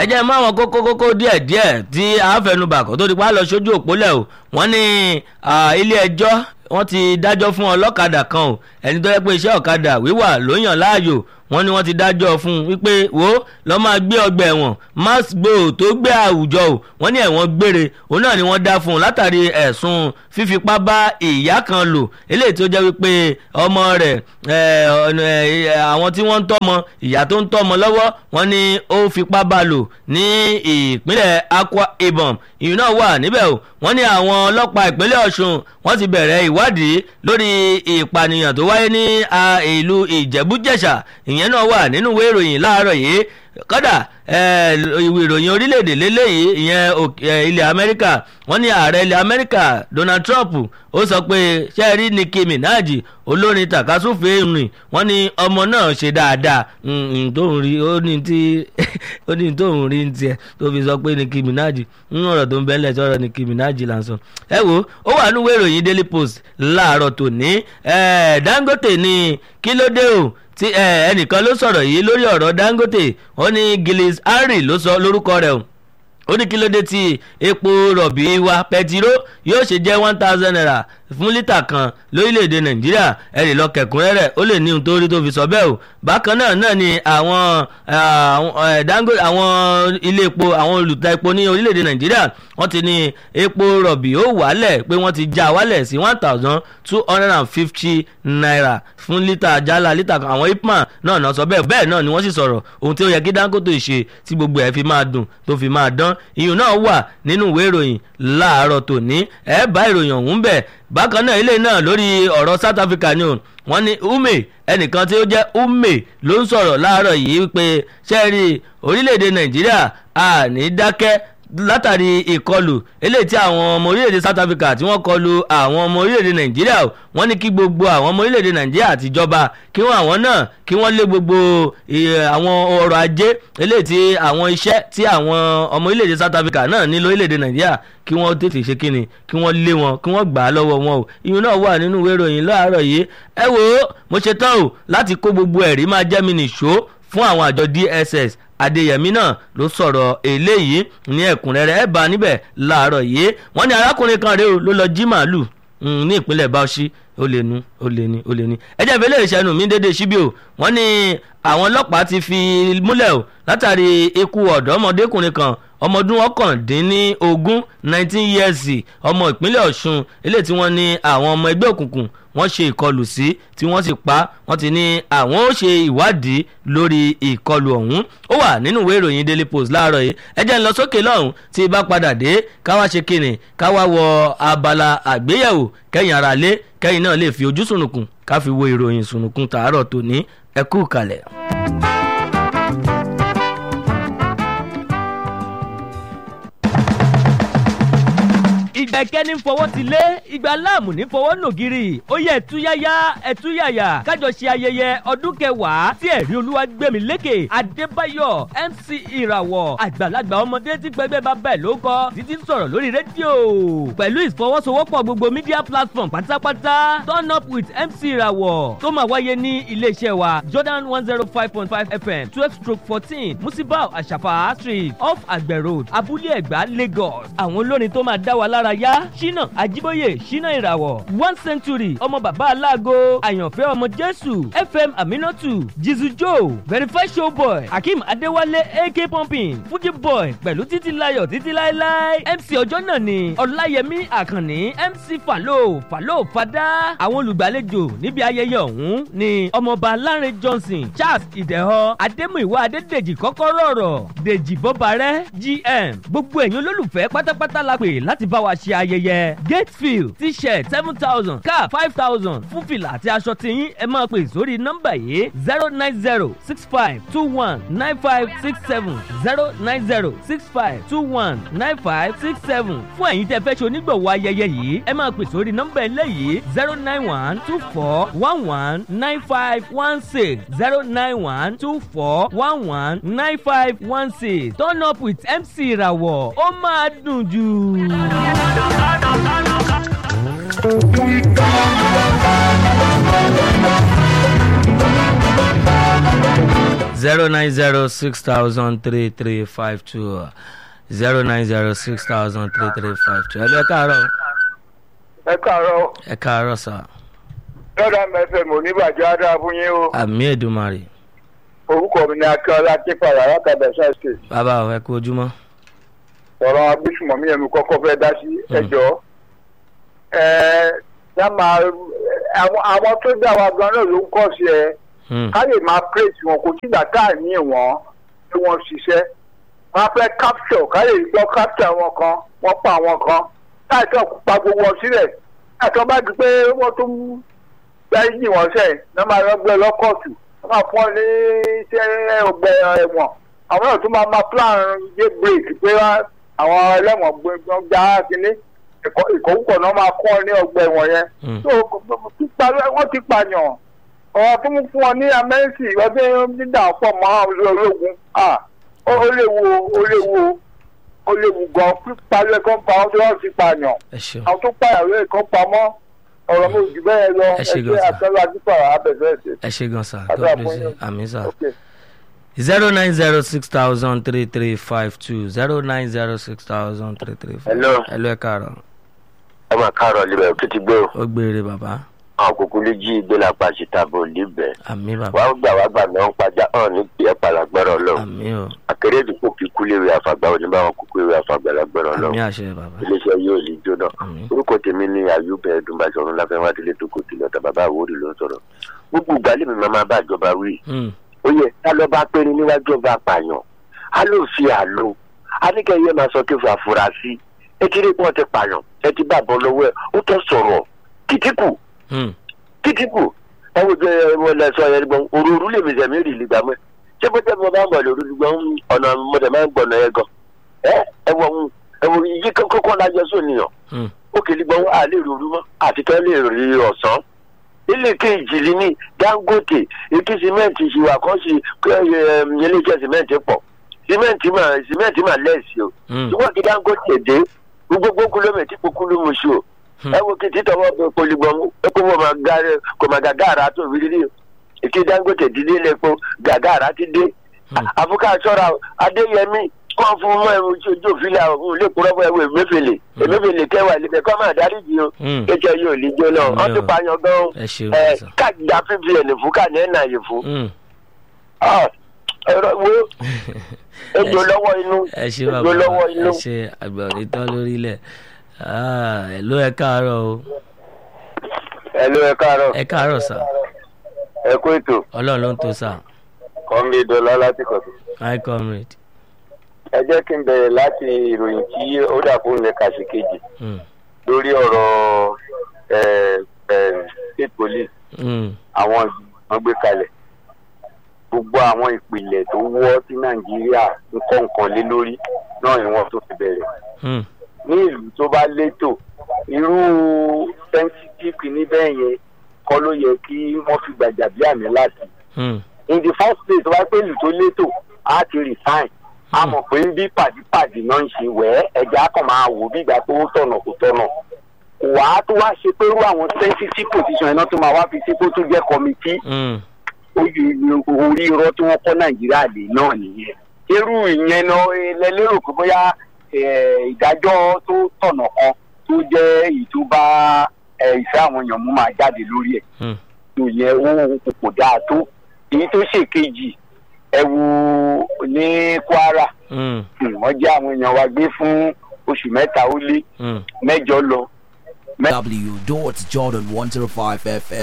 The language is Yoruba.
jẹ́ mọ́ àwọn kókó kókó díẹ̀ díẹ̀ tí a fẹnubà kó tó di pa lọ sójú òpólẹ̀ o wọ́n ní ilé ẹjọ́ wọ́n ti dájọ́ fún ọlọ́kadà kan o ẹni tó yẹ pé iṣẹ́ ọ̀kadà wíwà ló yàn láàyò wọ́n ní wọ́n ti dájọ́ fún un wípé wo lọ́ọ́ máa gbé ọgbà ẹ̀wọ̀n max gbòò tó gbé àwùjọ o wọ́n ní ẹ̀wọ̀n gbére òun náà ni wọ́n dá fún un látàrí ẹ̀sùn fífipá bá ìyá kan lò eléyìí tó jẹ́ wípé ọmọ rẹ̀ àwọn tí wọ́n ń tọ́mọ ìyá tó ń tọ́mọ lọ́wọ́ wọ́n ní ó fipá bá lò ní ìpínlẹ̀ Akwa Ibom ìyún náà wà níbẹ̀ o wọ́n ní àwọn ọlọ́pàá ìpínlẹ̀ Ọ̀ṣun wọ́n ti bẹ̀rẹ̀ ìwádìí lórí ìpànìyàn tó wáyé ní ìlú Ìjẹ̀bú-Jẹ̀ṣà ìyẹn náà wà nínú ìwé ìròyìn láàárọ̀ yìí kódà ìwé ìròyìn orílẹ̀-èdè lélẹ́yìí ìyẹn ilẹ̀ Amẹ́ríkà wọ́n ní ààrẹ ilẹ̀ Amẹ́ríkà Donald Trump ó sọ pé sẹ́ẹ̀rí Nicki Minaj olórin tàkásùfé rìn wọ́n ní ọmọ náà ṣe dáadáa tóun rí ó ní tí ó ní tóun rí ń tiẹ̀ tó fi sọ pé Nicki Minaj ń ọ̀rọ̀ tó ń bẹ́lẹ̀ sọ̀rọ̀ Nicki Minaj là ń sọ. ẹ wo ó wà nínú ìwé ìròyìn Daily Post láàárọ̀ tòní Dangote ní kí ló dé o tí ẹnìkan ló sọ̀rọ̀ yìí lórí ọ̀rọ̀ Dangote ó ní Gillis Harry ló sọ lórúkọ rẹ̀ o ó ní kí ló dé tí epo rọ̀bì wa pẹtiró yóò ṣe jẹ́ one thousand naira fún lítà kan lórílẹ̀‐èdè nàìjíríà ẹ lè lọ kẹ̀kúnrẹ́rẹ́ ó lè ní ohun tó rí tó fi sọ bẹ́ẹ̀ o bákan náà náà ni àwọn Dangote àwọn ilé epo àwọn olùta epo ní orílẹ̀‐èdè nàìjíríà wọ́n ti ní epo rọ̀bì ó wálẹ̀ pé wọ́n ti já wálẹ̀ sí one thousand two hundred and fifty naira fún lítà jálá lítà kan àwọn ipman náà náà sọ bẹ́ẹ̀ bẹ́ẹ̀ náà ni wọ́n sì sọ̀rọ̀ ohun tí ó yẹ kí Dangote ṣe tí gbogbo ẹ̀ fi máa dùn tó fi máa dán ìyún náà wà nínú ìwé ìròyìn láàárọ̀ tòní ẹ̀ bá ìròyìn ọ̀hún bẹ̀ bákan náà ilé náà lórí ọ̀rọ̀ South Africa ni o wọ́n ní Ume ẹnìkan tí ó jẹ́ Ume ló ń sọ̀rọ̀ láàárọ̀ yìí wípé ṣẹ́ẹ̀rì orílẹ̀-èdè Nàìjíríà à ní dákẹ́ látàrí ìkọlù eléyìí tí àwọn ọmọ orílẹ̀-èdè South Africa tí wọ́n kọlù àwọn ọmọ orílẹ̀-èdè Nàìjíríà wọ́n ní kí gbogbo àwọn ọmọ orílẹ̀-èdè Nàìjíríà àtijọba kí wọ́n àwọn náà kí wọ́n lé gbogbo àwọn ọrọ̀ ajé eléyìí tí àwọn iṣẹ́ tí àwọn ọmọ orílẹ̀-èdè South Africa náà ní lórílẹ̀-èdè Nàìjíríà kí wọ́n tètè ṣe kíni kí wọ́n lé wọn kí wọ́n gbà á lọ́wọ́ wọn o ìyún náà wà nínú ìwé ìròyìn láàárọ̀ yìí ẹ wò ó mo ṣe tán o láti kó gbogbo ẹ̀rí máa jẹ́ mi nìṣó fún àwọn àjọ DSS Adéyẹmí náà ló sọ̀rọ̀ eléyìí ní ẹ̀kúnrẹ́rẹ́ ẹ̀ bá níbẹ̀ láàárọ̀ yìí wọ́n ní arákùnrin kan rèé o ló lọ jí màálù ní ìpínlẹ̀ Bauchi ó lè nu ó lè ní ó lè ní. ẹ jẹ́ ìfẹ́lẹ́ ìṣẹ́nu mi dédé síbí o wọ́n ní àwọn ọlọ́pàá ti fi múlẹ̀ o látàrí ikú ọ̀dọ́mọdékùnrin kan ọmọ ọdún ọ̀kàndínlógún nineteen years ọmọ ìpínlẹ̀ Ọ̀ṣun eléyìí tí wọ́n ní àwọn ọmọ ẹgbẹ́ òkùnkùn wọ́n ṣe ìkọlù sí tí wọ́n sì pa wọ́n ti ní àwọn ó ṣe ìwádìí lórí ìkọlù ọ̀hún ó wà nínú ìwé ìròyìn Daily Post láàárọ̀ yìí ẹ jẹ́ ń lọ sókè lọ́hùn tí ibà padà dé káwá ṣe kíni káwá wọ abala àgbéyẹ̀wò kẹ́yìn ara lé kẹ́yìn náà lè fi ojú sùnùkùn ká fi wo ìròyìn sùnùkùn tàárọ̀ tòní ẹ kú kalẹ̀. ìgbà ìkẹ́ni fọwọ́ ti lé ìgbà láàmù ní fọwọ́ nògiri ó yẹ ẹ̀túyáyá ẹ̀túyàyà kájọ ṣe ayẹyẹ ọdún kẹwàá tí ẹ̀rí olúwa gbẹ̀mí lékè adébáyọ̀ mc ìràwọ̀ àgbàlagbà ọmọdé tí pẹ́gbẹ́ bá bẹ̀ ló kọ́ títí ń sọ̀rọ̀ lórí rédíò pẹ̀lú ìfọwọ́sowọ́pọ̀ gbogbo media platform pátápátá turn up with mc ìràwọ̀ tó máa wáyé ní iléeṣẹ́ wa jordan one zero five point five fm twelve stroke fourteen musibau àṣàfà street off àgbẹ̀ road abúlé ẹ̀gbá lagos àwọn olórin tó máa dá wa lára yá ṣínà àjíbóyè ṣínà ìràwọ̀ one century ọmọ bàbá aláàgọ́ àyànfẹ́ ọmọ jésù fm aminatu jizu joe verify showboy akeem adéwálé ak pumping fuji boy pẹ̀lú títí láyọ̀ títí láéláé mc ọjọ́ náà ni ọláyẹmí àkànní mc falo falo fada àwọn olùgbàlejò níbi ayẹyẹ ọ̀hún ni ọmọọba lánrẹ johnson charles ìdẹ̀họ adémúìwá adédèjì kọ́kọ́rọ́ ọ̀rọ̀ dèjì bọ́barẹ́ gm gbogbo ẹ̀yin olólùfẹ́ pátápátá la pè láti bá wa ṣe ayẹyẹ gatefield t-shirt seven thousand cap five thousand fún fìlà àti aṣọ tiyín ẹ máa pè sórí nọ́mbà yìí zero nine zero six five two one nine five six seven zero nine zero six five two one nine five six seven fún ẹ̀yin tẹ́ fẹ́ ṣe onígbọ̀wọ́ ayẹyẹ yìí ẹ máa pè sórí nọ́mbà eléyìí zero nine one two four one one nine five one six zero nine one two four one one nine five one six turn up with mc ìràwọ̀ ó máa dùn jù. zero nine zero six thousand three three five two zero nine zero six thousand three three five two ẹ lọ ẹ káàárọ̀ ẹ káàárọ̀ ẹ káàárọ̀ sà lọ́dà mẹ́fẹ̀m oníbàjẹ́ adá fún yín o àmì èdùmarè orúkọ mi ni akíọ́lá típàrà alákàdá ṣáìsì bàbá ò ẹ kú ojúmọ́ ọ̀rọ̀ agbésùmọ̀mí ẹ̀mí kọ́kọ́ fẹ́ dá sí ẹjọ́ àwọn tó dá wa gan náà ló ń kọ́ sí ẹ Hmm, ká lè máa praise wọn kò tí gbàtà ní ìwọ̀n tí wọ́n ṣiṣẹ́ wọ́n fẹ́ capture ká lè gbọ́ capture wọn kan wọ́n pa àwọn kan láìsọ̀ pa gbogbo wọn sílẹ̀ láìsọ̀ bá di pé wọ́n tún gbá yìí wọ́n sẹ̀ ní máa lọ gbé lọ́kọ̀tù wọ́n máa fún ọ ní iṣẹ́ ọgbẹ́ ẹ̀wọ̀n àwọn náà tún máa máa plan dé break pé wá- àwọn ẹlẹ́wọ̀n gbọ́n gbá kínní ìkọ̀wúkọ̀ náà máa kọ́ ní ọgbẹ́ ẹ̀wọ̀n yẹn hmm, so pípa wọ́n ti pààyàn ọ̀rọ̀ tó mú fún wọn ní amẹ́ríkì ọdún dídà pọ̀ mọ́ àwọn ológun ah, ó ó léwu ó léwu ó léwu gan pípa lẹ́kọ̀ọ́ pa àwọn tó wọ́n ti pààyàn ẹ ṣeun àwọn tó pààyàn lẹ́kọ̀ọ́ pamọ́ ọ̀rọ̀ mi ò jù bẹ́ẹ̀ lọ Ẹ ṣé ẹgbẹ́ gan-an, sir. àtọ́lá dípàrà abẹ́fẹ́ ṣe. ẹ ṣe gan sà Àdúrà god bless fún you yín. àmì sà Okay. zero nine zero six thousand three three five two zero nine zero six thousand three three five Hello. ẹ lọ ẹ káàárọ̀ ẹ máa káàárọ̀ libẹ̀ tó ti gbé o ó gbére bàbá àwọn kòkó lè jí ìgbélápá síta bò libẹ̀ àmì bàbá wàá gbà wá gbà náà ń pàjá hàn ní ìpìlẹ̀ pàlágbẹ́rọ̀ lọ àmì o akéré ìdìpọ̀ kíkú léwé àfàgbà òní báwọn kúkú léwé àfàgbà lágbẹ́rọ̀ lọ àmì àṣẹ bàbá iléeṣẹ́ yóò lè jóná àmì orúkọ tèmi ní ayúbẹ ẹdùnbàṣọrun láfẹwá délé tó kò tilẹ̀ ọ̀tà bàbá àwòrì ló ń sọ̀rọ̀ gbogbo ìgbàlẹ̀ mi máa máa bá ìjọba wí Hmm, ó yẹ ká lọ bá péré níwájú ọba àpààyàn á ló fi àlò aníkẹyẹ máa sọ kí fún àfúrásì ẹ ti rí pọ́n ti pààyàn ẹ ti bá bọ́ lọ́wọ́ ẹ ó tọ́ sọ̀rọ̀ kìtìkù hmm, kìtìkù ẹ wo jẹ ẹ lẹ sọ yẹn gbọ́n òróró lèmi sẹ̀mí rì lìgbà mọ́ ṣé bó jẹ́ mo bá ń bọ̀ lórí gbọ́n ọ̀nà mo dẹ̀ máa ń gbọ̀nà ẹ gan ẹ ẹ wọ ń ẹ wo yí kókó lájọ sóníyàn hmm, ó kìlì gbọ́n à lè rorú mọ́ àti tó lè rí ọ̀sán ilé kejì lé ní dangote ètò sìmẹ́ǹtì ìṣìwà kan sí iléeṣẹ́ sìmẹ́ǹtì pọ̀ sìmẹ́ǹtì mà sìmẹ́ǹtì mà lẹ́ẹ̀sì o hmm, ṣùgbọ́n kí dangote dé gbogbo kúlómẹ̀tì kó kúlómọ̀ṣù o Hmm. ẹ wo kí títọ́wọ́ bẹ polybọ̀n ẹ kó wọ́n máa gáre kò máa gàgàrà tó rí rí èkí dangote dídé lẹ́pọ̀ gàgàrà ti dé Hmm. àfúkà sọ́ra o, adéyẹmí kọ́ fún mọ́ ẹ̀rù tí ojú òfin la òun lè kúrọ́ fún ẹ̀wọ̀ èmẹ́fẹ̀lẹ̀ èmẹ́fẹ̀lẹ̀ kẹwàá lẹ́fẹ̀ẹ́ kọ́ máa dárí jì o hmm. kéjọ yóò lè jó náà Hmm. wọ́n ti pààyàn gan o ẹ ṣeun ẹ sà káàdìdá fífi ẹ̀ nìfún káàdì ẹ̀ náà yìí fún Hmm, Ah, ẹ̀rọ wo ejò lọ́wọ́ inú ẹ ṣe ejò bàbá lọ́wọ́ ẹ inú. ṣe àgbọ̀nrín tán lórílẹ̀ Ah, ẹ ló ẹ káàárọ̀ o ẹ ló ẹ káàárọ̀ ẹ káàárọ̀ sà ẹ kó ètò ọlọ́run ló ń tó sà kọ́ńbí dọ́là láti kọ̀tù. hi comrade ẹ jẹ́ kí n bẹ̀rẹ̀ láti ìròyìn tí ó dà fún ilẹ̀ kàṣí kejì Hmm, lórí ọ̀rọ̀ ẹ̀, ẹ̀, state police hmm, àwọn ìgbìmọ̀ gbé kalẹ̀ gbogbo àwọn ìpìlẹ̀ tó wọ́ sí nàìjíríà ń kọ́ nǹkan lé lórí náà ni wọ́n tó fi bẹ̀rẹ̀ hmm, ní ìlú tó bá létò irú sensitive níbẹ̀ yẹn kọ́ ló yẹ kí wọ́n fi gbàjà bí àmì láti hmm, in the first place wá pé ìlú tó létò á ti resign a mọ̀ pé ń bí pàdípàdé náà ń ṣe wẹ́ ẹja kan máa wò bí ìgbà pé ó tọ̀nà kò tọ̀nà wà á tó wá ṣe pé irú àwọn sensitive position iná tó máa wá fi sí kó tó jẹ́ committee hmm, orí irọ́ tí wọ́n kọ́ nàìjíríà lè náà nìyẹn irú ìyẹn náà lẹ lérò pé bóyá eh, ìdájọ́ tó tọ̀nà kan tó jẹ́ èyí tó bá eh, ìfẹ́ àwọn èèyàn mú máa jáde lórí ẹ̀ hmm. tó yẹ ó kò dáa tó èyí tó ṣèkejì ẹ wo ní kwara Hmm, hmm, wọ́n jẹ́ àwọn èèyàn wa gbé fún oṣù mẹ́ta ó lé hmm. mẹ́jọ lọ W dot Jordan 105 FM